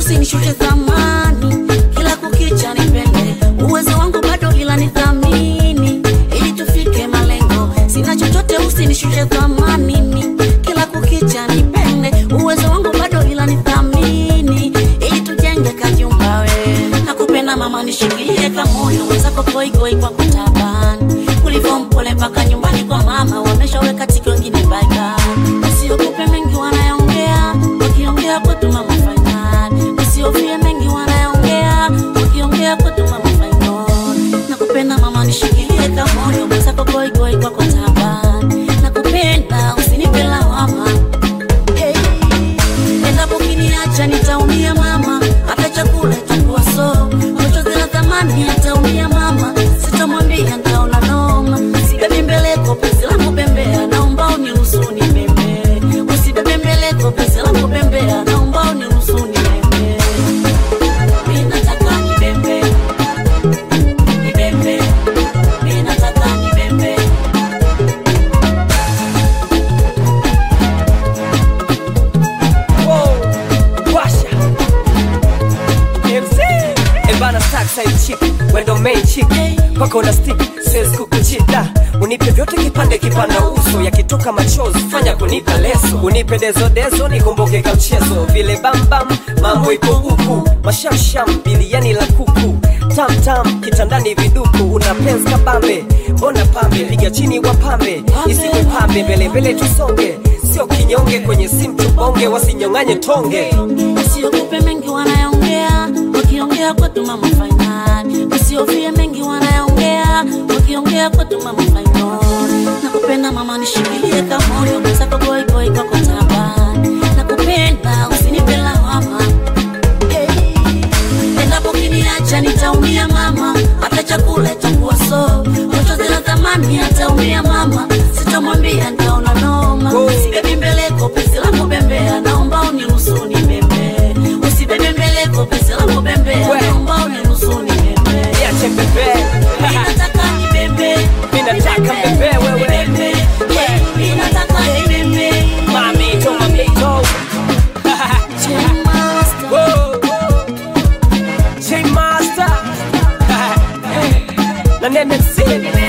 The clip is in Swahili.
usinishushe thamani, kila kukicha nipende, uwezo wangu bado ila nithamini, ili tufike malengo. Sina chochote, usinishushe thamani, kila kukicha nipende, uwezo wangu bado ila nithamini, ili tujenge kajumba. We nakupenda mama, nishikilie kamoyo wenzako goigoi kwa kutabani, ulivyo mpole mpaka nyumbani kwa mama, wameshaweka tiki wengine baiba, usiogope mengi wanayaongea, wakiongea kwetu mama fainali, usiofie mengi wanayaongea, wakiongea kwetu mama fainali. Nakupenda mama, nishikilie kamoyo wenzako goigoi kwa kutabani, nakupenda usinipe lawama Hey. Endapo kiniacha nitaumia mama, hata chakula itakuwa so machozi na thamani ataumia mama, sitamwambia nitaona noma, sibebi mbeleko penzi langu bembea, naomba uniruhusu nibembe, usibebe mbeleko penzi langu bembea, naomba uniruhusu nibembe, mimi nataka nibembe, nibembe, mimi nataka nibembe. Wow, washa MC Ebana stack side chick wendo main chick kwako na stick siwezi kukuchita unipe vyote kipande kipanda uso yakitoka machozi fanya kunipa leso unipe dezo dezo nikumbuke ka mchezo vile bambam mambo ipo huku mashamsham biliani la kuku tam tam kitandani viduku una penzi kabambe mbona pambe piga chini wapambe isiwe pambe mbele mbele tusonge sio kinyonge kwenye simu tubonge wasinyong'anye tonge Usiogope mengi wanayaongea, wakiongea kwetu mama fainali. Usiofie mengi wanayaongea, wakiongea kwetu mama fainali. Nakupenda mama, nishikilie kamoyo, mwenzako goi goi kwako tabani. Nakupenda usinipe lawama Hey. Endapo kiniacha nitaumia mama, hata chakula itakuwa so machozi na thamani ataumia mama, sitamwambia nitaona noma. Go. Sibebi mbeleko penzi langu bembea, naomba uniruhusu nibembe. Usibebe mbeleko penzi langu bembea, We. naomba uniruhusu nibembe. Niache bebe Mimi nataka nibembe, Mimi nataka nibembe, bebe wewe. nibembe. Yeah, mimi nataka nibembe. Mami toma mito Jam Master. Whoa. J Master na Nene C